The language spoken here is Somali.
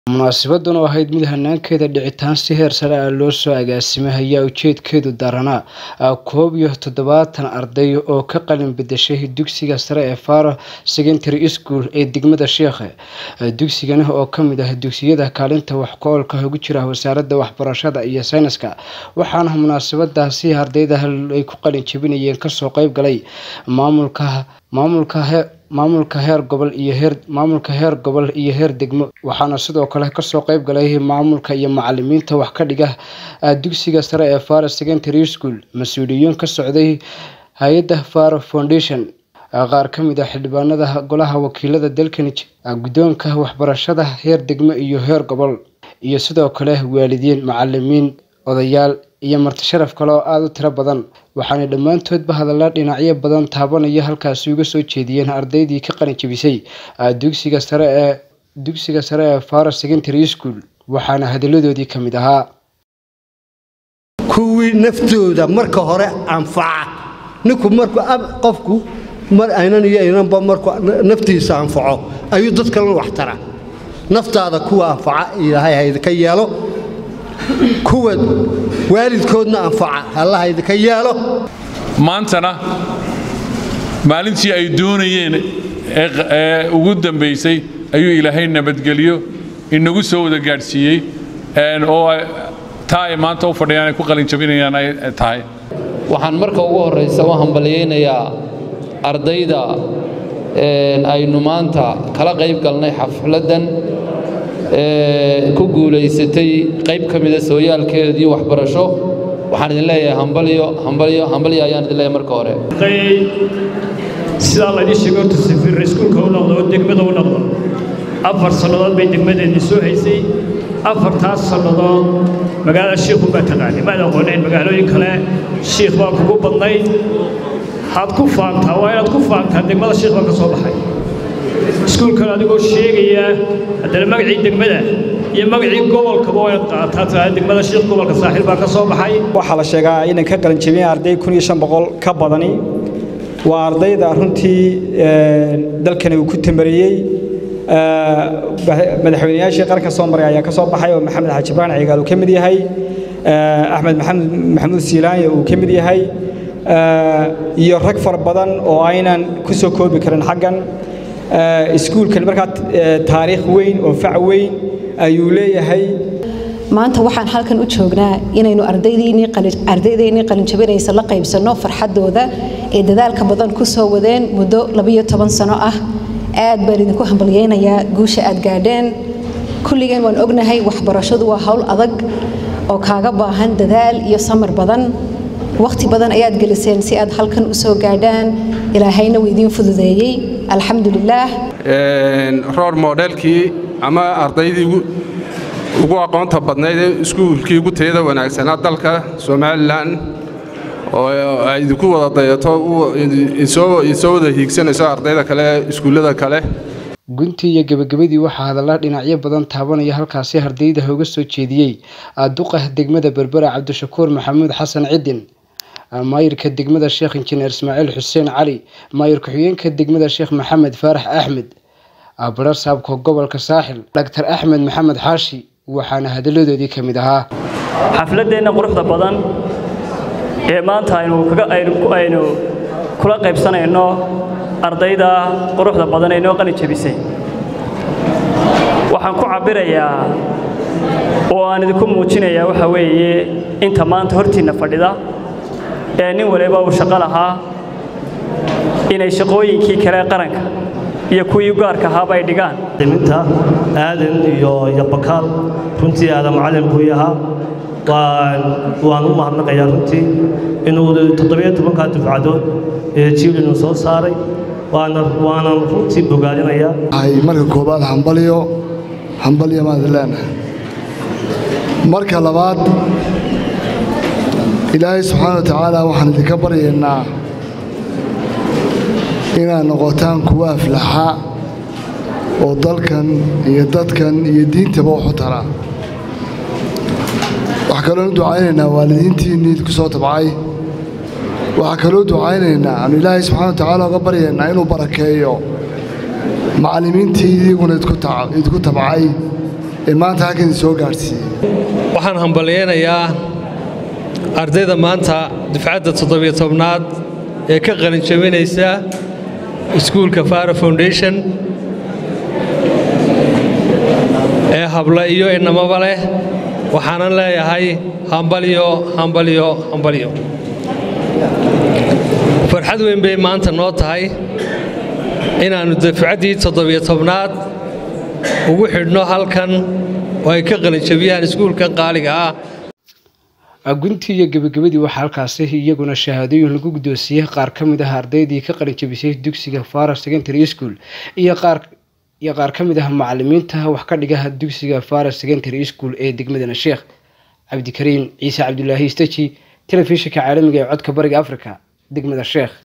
munaasabaddan oo ahayd mid hanaankeeda dhicitaan si heer sare ah loo soo agaasimay ayaa ujeedkeedu daranaa koob iyo toddobaatan arday oo ka qalin bedeshay dugsiga sare ee faro secondary school ee degmada sheekhe dugsigani oo kamid ah dugsiyada kaalinta wax ku-oolka ugu jira wasaaradda waxbarashada iyo sayniska waxaana munaasabadaasi ardayda ay ku qalin jabinayeen kasoo qeyb galay maamulka maamulka maamulka heer gobol iyo heer maamulka heer gobol iyo heer degmo waxaana sidoo kale kasoo qeyb galay maamulka iyo macalimiinta wax ka dhiga dugsiga sare ee faro secondary school mas-uuliyiin ka socday hay-adda faro foundation qaar ka mid ah xildhibaanada golaha wakiilada dalkani guddoonka waxbarashada heer degmo iyo heer gobol iyo sidoo kale waalidiin macalimiin odayaal iyo marti sharaf kale oo aada u tiro badan waxaana dhammaantoodba hadalla dhinacyo badan taabanaya halkaasi uga soo jeediyeen ardaydii ka qalin jabisay dugsiga sare ee dugsiga sare ee faro secondary school waxaana hadalladoodii ka mid ahaa kuwii naftooda marka hore anfaca ninku markuu qofku mar aynan iyo aynanba markuu naftiisa anfaco ayuu dad kalena wax tara naftaada kuwa anfaca ilaahay haydinka yeelo kuwa waalidkoodna anfaca allah haydinka yeelo maantana maalintii ay doonayeen ee ugu dambaysay ayuu ilaahay nabadgelyo inagu soo wada gaadhsiiyey oo taa ay maanta u fadhiyaan ay ku qalinjabinayaan ay tahay waxaan marka ugu horraysa u hambalyaynayaa ardayda aynu maanta kala qayb galnay xafladdan ku guulaysatay qayb ka mida sooyaalkeedii waxbarasho waxaan idin leeyahay hambalyo hambalyo hambalyo ayaan idin leeyahay marka hore sidaa laydii sheegay horta safiir iskuulka u noqdo oo degmada u noqdo afar sannadood bay degmadeedii soo haysay afartaas sannadood magaalada shiikhu baa taqaanay maad aqoonayn magaalooyin kale shiikh baa kugu badnayd waxaad ku faantaa waa inaad ku faantaa degmada shiikh baa ka soo baxay iskuulkan adigoo sheegaya haddana magacii degmada iyo magacii gobolkaba waa inaad qaataa taa degmada shiikh gobolka saaxiil baa ka soo baxay waxaa la sheegaa inay ka qalin jabiyeen arday kun iyo shan boqol ka badani waa ardayda runtii dalkani uu ku tamariyey madaxweynayaashii qaranka soo maray ayaa ka soo baxay oo maxamed xaaji ibraan cigaal uu ka mid yahay axmed maxamed maxamuud siilaanya uu ka mid yahay iyo rag fara badan oo aynan ku soo koobi karin xaggan iskuulkan markaa taariikh weyn oo fac weyn ayuu leeyahay maanta waxaan halkan u joognaa inaynu ardaydeennii qalinjabinaysa la qaybsanno farxaddooda ee dadaalka badan ku soo wadeen muddo labiyo toban sano ah aad baan idinku hambalyaynayaa guusha aad gaadheen kulligeen waan ognahay waxbarashadu waa hawl adag oo kaaga baahan dadaal iyo samar badan wakhti badan ayaad geliseen si aad halkan u soo gaadhaan ilaahayna wuu idiin fududeeyey alxamdulilaah roor moodheelkii ama ardaydii ugu aqoonta badnayd ee iskuulkii ugu tayada wanaagsanaa dalka somalilan oo ay idinku wada dayato idinsoo wada hiigsanayso ardayda kale iskuullada kale guntii iyo gebagabadii waxaa hadalla dhinacyo badan taabanaya halkaasi ardayda uga soo jeediyey duqa degmada berbera cabdishakuur maxamuud xasan cidin maayirka degmada sheekh injineer ismaaciil xuseen cali maayir ku-xigeenka degmada sheekh maxamed faarax axmed abara saabka gobolka saaxil dhaktar axmed maxamed xaashi waxaana hadalladoodii ka mid ahaa xafladdeenna quruxda badan ee maanta aynu kula qaybsanayno ardayda quruxda badan ee noo qalin jabisay waxaan ku cabbirayaa oo aan idinku muujinayaa waxa weeye inta maanta hortiinna fadhida ee nin waliba uu shaqo lahaa inay shaqooyinkii kale qaranka iyo kuwii gaarka ahaaba ay dhigaan minta aadan iyo yabakaal runtii aadan macalin buu yahaa waan u mahadnaqayaa runtii inuu toddobiyo tobankaa dufcadood ee jiilinu soo saaray waanan runtii bogaadinayaa marka koobaad hambalyo hambalyo maad leenahay marka labaad ilaahay subxaana wa tacaala waxaan idinka baryaynaa inaad noqotaan kuwa aflaxa oo dalkan iyo dadkan iyo diintaba waxu tara waxaa kaloonu ducaynaynaa waalidiintiinnii ku soo tabcay waxaa kaloo ducaynaynaa aanu ilaahay subxana wa tacaala uga baryaynaa inuu barakeeyo macallimiintii idiguna idku tabcay ee maanta halkan soo gaadhsiiyey waxaan hambalyaynayaa ardayda maanta dufcadda toddobiyo tobnaad ee ka qalin jabinaysa iskuulka fara foundation ee habla iyo inamaba leh waxaanan leeyahay hambalyo hambalyo hambalyo farxad weyn bay maanta noo tahay inaannu dafcaddii toddobiyo tobnaad ugu xidhno halkan oo ay ka qalinjabiyaan iskuulka qaaliga ah guntii iyo gebagabadii waxaa halkaasi iyaguna shahaadooyin lagu guddoonsiiyey qaar ka mid ah ardaydii ka qalinjabisay dugsiga fara secondary school iyo qaar iyo qaar ka mid ah macalimiinta wax ka dhigaha dugsiga fara secondary school ee degmadana sheekh cabdikariin ciise cabdulaahi istaji telefishinka caalamiga ee codka bariga africa degmada sheekh